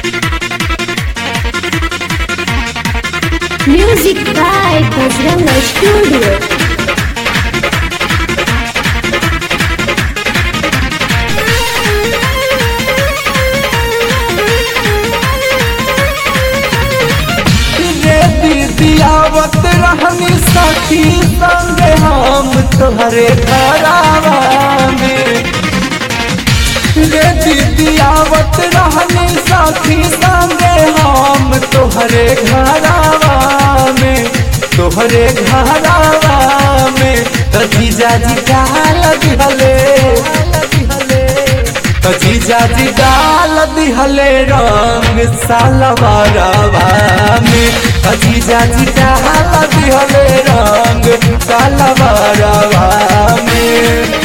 Music by Bajranga Studio. रे दीदियावत रहनी सखी संगे हम तोहरे घरावा में रे दीदियावत रहनी सखी संगे हम तोहरे घरावा में तोहरे घरावा में त जीजाजी काल दिहले त जीजाजी डाल दिहले रंग सालवारवा में त जीजाजी डाल दिहले रंग सालवारवा में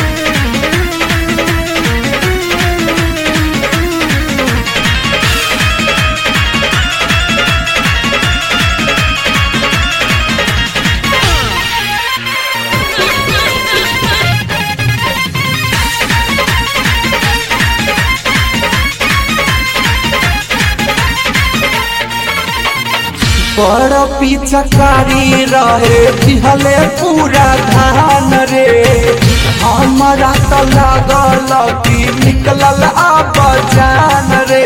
बड़ पिचकारी रहे दिहले पूरा धान रे हमारा तो लागल कि निकलल आब जान रे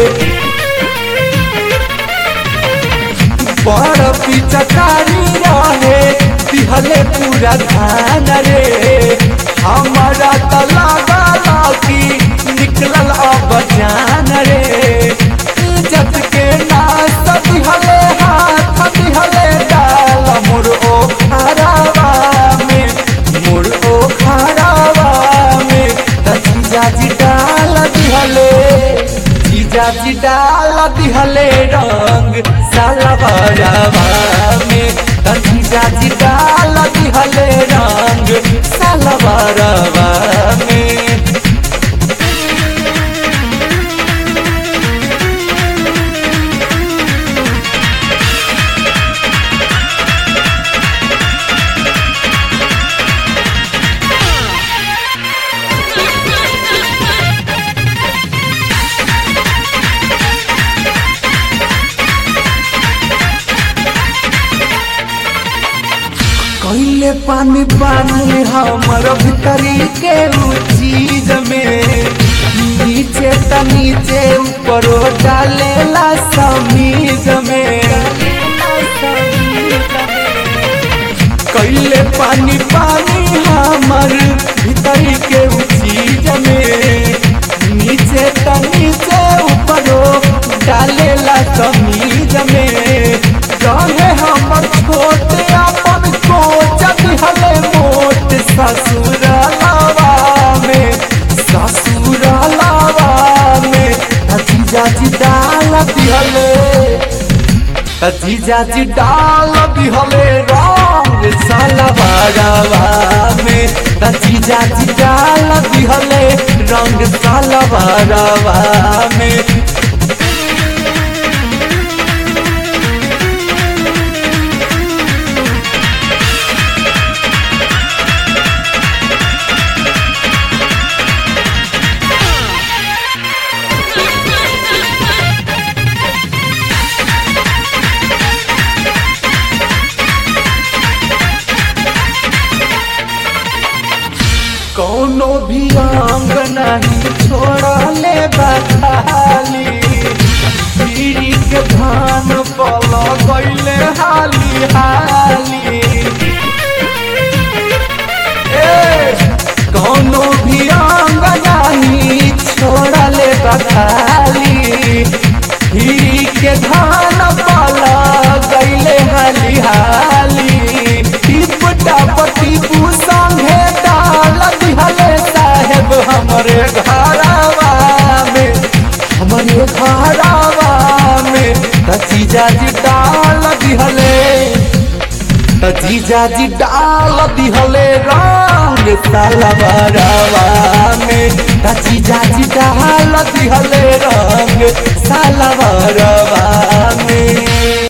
बड़ पिचकारी रहे दिहले पूरा धान रे हमारा तो लागल कि निकलल आब जान रे इज्जत के नाश दिहले हाथ दिहले डाल मोर ओ खराबा में मोर ओ खराबा में त जीजाजी डाल दिहले जीजाजी डाल दिहले रंग सालवारवा में त जीजाजी डाल दिहले रंग सालवारवा में कैले पानी पानी हमर भीतरी के उ चीज में नीचे त नीचे ऊपर डालेला समीज में कैले पानी पानी हमर भीतरी के उ चीज में नीचे त नीचे ऊपर डालेला समीज में रहे हमर छोट अपन कोच दिहले मोट ससुर लावा में ससुर लावा में जीजाजी डाल दिहले जीजाजी डाल दिहले रंग सालवारवा में जीजाजी डाल दिहले रंग सालवारवा में कौनो भी अंग नहीं छोड़ले बखाली पीरी के धान पल गईले हाली हाली ए कौनो भी अंग नहीं छोड़ले बखाली पीरी के धान पल गईले हाली हाली टिप टप टिपू संगे डाल दिहले साहेब हमरे घरवा में हमरे घरवा में जीजाजी डाल दिहले जीजाजी डाल दिहले रंग सालवारवा में जीजाजी डाल दिहले रंग सालवारवा में